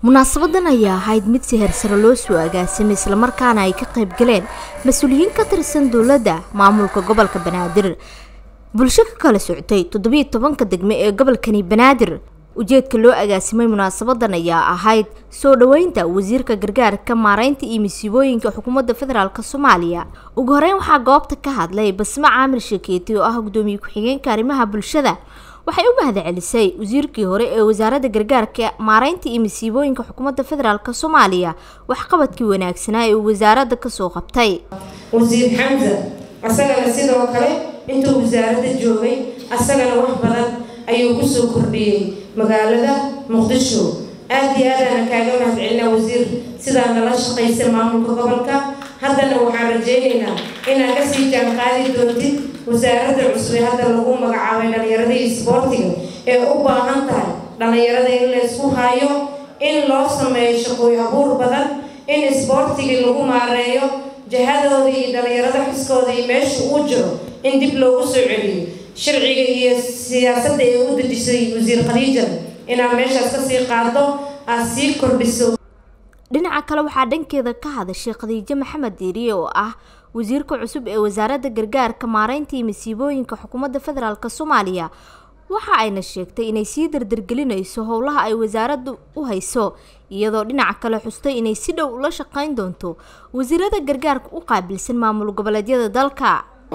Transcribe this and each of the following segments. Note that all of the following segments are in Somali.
munaasabadan ayaa ahayd mid si hersare loo soo agaasimay islamarkaana ay ka qayb galeen mas-uuliyiin ka tirsan dowladda maamulka gobolka banaadir bulsho ka kala socotay toddobiiyo tobanka degme ee gobolkani banaadir ujeedka loo agaasimay munaasabadan ayaa ahayd soo dhoweynta wasiirka gargaarka maareynta iyo masiibooyinka xukuumadda federaalk soomaaliya ugu horeyn waxaa goobta ka hadlay basma caamir shekeeti oo ah gudoomiye ku-xigeenka arrimaha bulshada waxay u mahad celisay wasiirkii hore ee wasaaradda gargaarka maareynta iyo masiibooyinka xukuumadda federaalk soomaaliya waxqabadkii wanaagsanaa ee uu wasaaradda kasoo qabtay wasiir xamza asagana sidoo kale intuu wasaaradda joogay asagana wax badan ayuu kusoo kordhiyey magaalada muqdisho aada iyo aadaana kaaga mahad celinaa wasiir sidaa nala shaqaysa maamulka gobolka haddana waxaan rajaynaynaa inaad kasii jaanqaadi doontid wasaaradda cusub ee hadda lagu magacaabay dhallinyarada iyo isboortiga ee u baahan tahay dhallinyarada in la ysku hayo in loo sameeyo shaqooy abuur badan in isboortigii lagu maareeyo jahadooda iyo dhallinyarada xiskooda iyo meesha uu jiro in dib loogu soo celiyo sharciga iyo siyaasadda ee u dejisay wasiir khadiija inaad meeshaas kasii qaado aad sii kordhiso dhinaca kale waxaa dhankeeda ka hadashay khadiijo maxamed diiriye oo ah wasiirka cusub ee wasaaradda gargaarka maareynta iyo masiibooyinka xukuumadda federaalk soomaaliya waxa ayna sheegtay inay sii dardargelinayso howlaha ay wasaaraddu u hayso iyadoo dhinaca kale xustay inay si dhow ula shaqeyn doonto wasiirada gargaarka u qaabilsan maamul goboleedyada dalka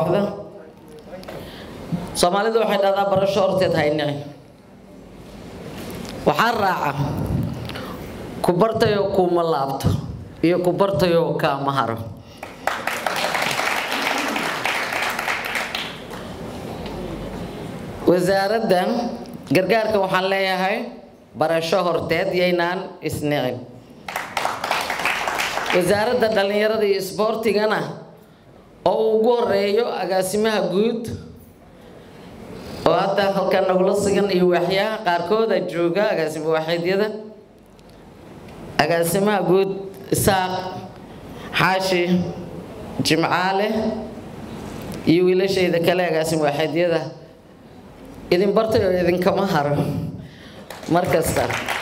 soomaalidu waxay dhahdaa barasho horteed haynici waxaa raaca ku bartayoo kuuma laabto iyo ku bartayoo kaama haro wasaaradda gargaarka waxaan leeyahay barasho horteed yaynaan isnicin wasaaradda dhallinyarada iyo isboortigana oo uu ugu horeeyo agaasimaha guud oo hadda halkan nagula sigan iyo waaxyaha qaarkooda jooga agaasimo waaxeedyada agaasimaha guud isaaq xaashi jimcaale iyo wiilashayda kale agaasimo waaxeedyada idin bartay oo idinkama haro mar kasta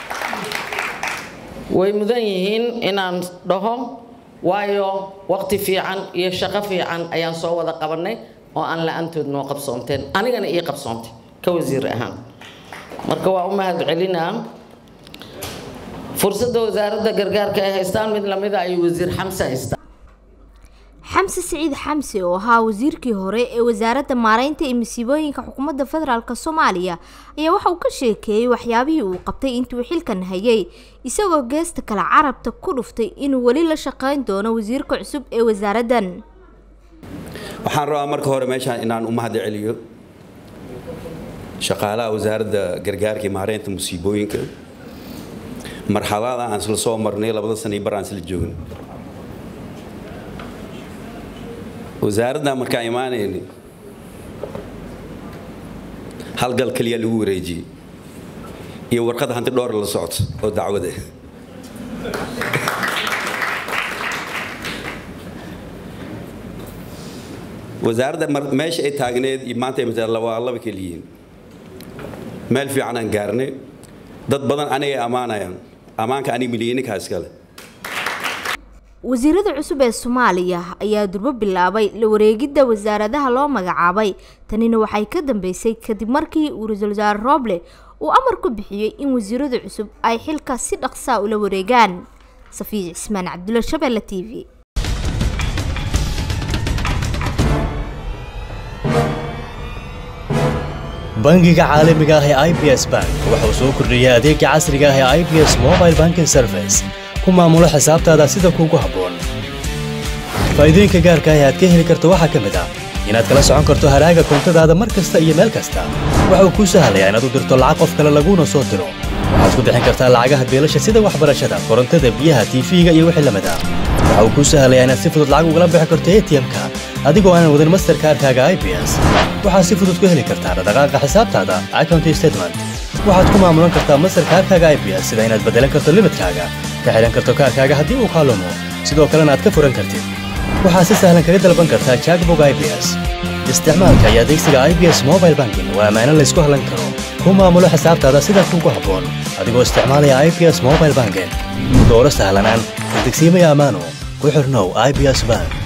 way mudan yihiin inaan dhaho waayo waqti fiican iyo shaqo fiican ayaan soo wada qabanay oo aan la-aantood noo qabsoonteen anigana ii qabsoontay ka wasiir ahaan marka waa u mahad celinaa fursadda wasaaradda gargaarka ay haystaan mid lamida ayuu wasiir xamse haystaan xamse siciid xamse oo ahaa wasiirkii hore ee wasaaradda maareynta iyo masiibooyinka xukuumadda federaalk soomaaliya ayaa waxa uu ka sheekeeyey waxyaabihii uu qabtay intuu xilkan hayay isagoo geesta kale carabta ku dhuftay inuu weli la shaqeyn doono wasiirka cusub ee wasaaraddan waxaan rabaa marka hore meeshaan inaan u mahad celiyo shaqaalaha wasaaradda gargaarka iyo maareynta musiibooyinka marxalada aan isla soo marnay labada sana bar aan isla joogin wasaaradda markaan imaanayni halgal keliya lagu wareejiyey iyo warqad hanti dhowr la socto oo dacwada wasaaradda meesha ay taagneed iyo maanta ay mataa waa laba keliyihiin meel fiican aan gaarnay dad badan anigay ammaanayaan ammaanka aniga milyaninkaa iskale wasiirada cusub ee soomaaliya ayaa durbo bilaabay la wareegidda wasaaradaha loo magacaabay tanina waxay ka dambeysay kadib markii uu ra-iisul wasaare rooble uu amar ku bixiyey in wasiirada cusub ay xilka si dhaqsaa ula wareegaan safiic cismaan cabdulla shabeelle t v bangiga caalamiga ah ee i b s bank wuxuu soo kordhiyey adeega casriga ah ee i b s mobile banking service ku maamulo xisaabtaada sida kuugu habboon faa'iidooyinka gaarka ah ee aad ka heli karto waxaa ka mid ah inaad kala socon karto haraaga koontadaada mar kasta iyo meel kasta waxa uu kuu sahlayaa inaad u dirto lacag qof kale laguuna soo diro waxaad ku bixin kartaa lacagaha beelasha sida waxbarashada korontada biyaha tiifiga iyo wixii lamid ah waxa uu kuu sahlayaa inaad si fudud lacag ugala bixi karto atm-ka adigoo aanan wadin masterkaarkaaga i b s waxaad si fudud ku heli kartaa dhaqdhaqaaqa xisaabtaada account statement waxaad ku maamulan kartaa masterkaarkaaga i b s sida inaad beddelan karto limidkaaga ka xidhan karto kaarkaaga haddii uu kaalumo sidoo kalena aad ka furan kartid waxaad si sahlan kaga dalban kartaa jackbog i b s isticmaalka iyo adeegsiga i b s mobile banking waa ammaano laysku hallan karo ku maamulo xisaabtaada sida kuugu habboon adigoo isticmaalaya i b s mobile banking dooro sahlanaan degsiimaya ammaano ku xirnow i b s bank